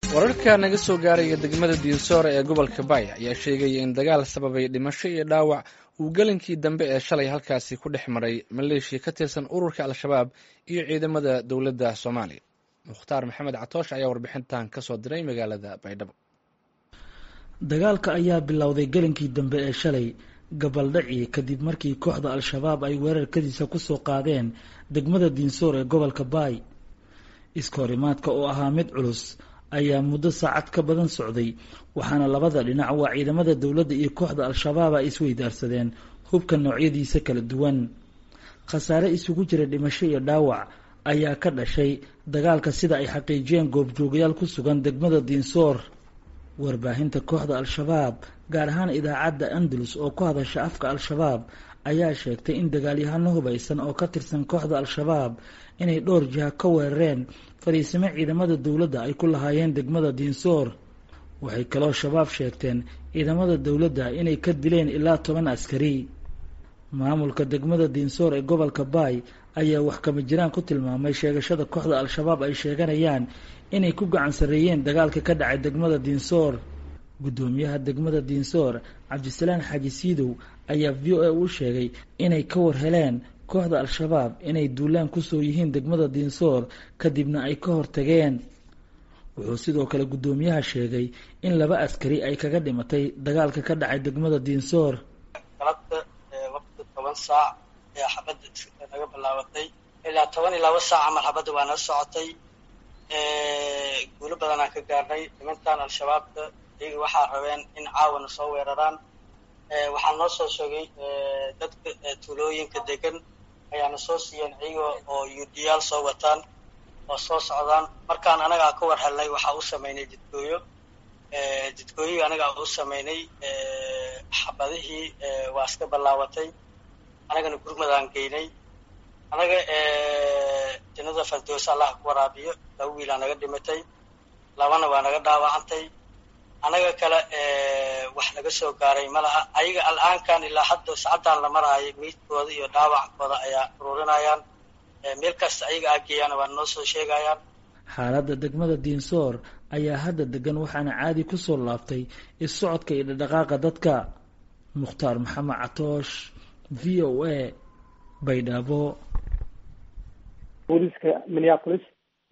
wararka naga soo gaaraya degmada diinsoore ee gobolka baaya ayaa sheegaya in dagaal sababay dhimasho iyo dhaawac uu gelinkii dambe ee shalay halkaasi ku dhex maray maleeshiya ka tirsan ururka al-shabaab iyo ciidamada dowladda soomaaliya mukhtaar maxamed catoosh ayaa warbixintan ka soo diray magaalada baydhabo dagaalka ayaa bilowday gelinkii dambe ee shalay gabaldhaci kadib markii kooxda al-shabaab ay weerarkadiisa kusoo qaadeen degmada diinsoor ee gobolka baay iskahorimaadka oo ahaa mid culus ayaa muddo saacad ka badan socday waxaana labada dhinac waa ciidamada dowladda iyo kooxda al-shabaab ay isweydaarsadeen hubka noocyadiisa kala duwan khasaare isugu jira dhimasho iyo dhaawac ayaa ka dhashay dagaalka sida ay xaqiijiyeen goobjoogayaal ku sugan degmada diinsoor warbaahinta kooxda al-shabaab gaar ahaan idaacadda andalus oo ku hadasha afka al-shabaab ayaa sheegtay in dagaalyahano hubaysan oo ka tirsan kooxda al-shabaab inay dhowr jiha ka weerareen fariisimo ciidamada dowladda ay ku lahaayeen degmada diinsoor waxay kaloo shabaab sheegteen ciidamada dowladda inay ka dileen ilaa toban askari maamulka degmada diinsoor ee gobolka baay ayaa wax kama jiraan ku tilmaamay sheegashada kooxda al-shabaab ay sheeganayaan inay ku gacan sarreeyeen dagaalka ka dhacay degmada diinsoor guddoomiyaha degmada diinsoor cabdisalaan xaaji siidow ayaa v o a u sheegay inay ka war heleen kooxda al-shabaab inay duulaan kusoo yihiin degmada diinsoor kadibna ay ka hortageen wuxuu sidoo kale guddoomiyaha sheegay in laba askari ay kaga dhimatay dagaalka ka dhacay degmada diinsoor galabta waqti toban saac ayaa xabadda naga bilaabatay ilaa toban iyo laba saac camal xabadda waa nala socotay guulo badanaan ka gaarnay nimankan al-shabaabka iyaga waxaa rabeen in caawana soo weeraraan waxaa noo soo sheegay dadka tuulooyinka degan ayaana soo siiyeen iyaga oo yuudiyaal soo wataan oo soo socdaan markaan anagaa ka war helnay waxaa u sameynay jidgooyo jidgooyihii anagaa u sameynay xabadihii waa iska ballaabatay anagana gurmadaan geynay anaga jannada fardoosa allah ku waraabiyo laba wiilaa naga dhimatay labana waa naga dhaawacantay anaga kale wax naga soo gaaray ma laha ayaga al-aankan ilaa hadda sacaddaan la maraayo miidkooda iyo dhaawackooda ayaa ururinayaan meel kasta ayaga aageeyaan waa noo soo sheegayaan xaaladda degmada diinsoor ayaa hadda degan waxaana caadi kusoo laabtay is-socodka iyo dhadhaqaaqa dadka mukhtaar maxamed catoosh v o a baydhabo booliiska minneapolis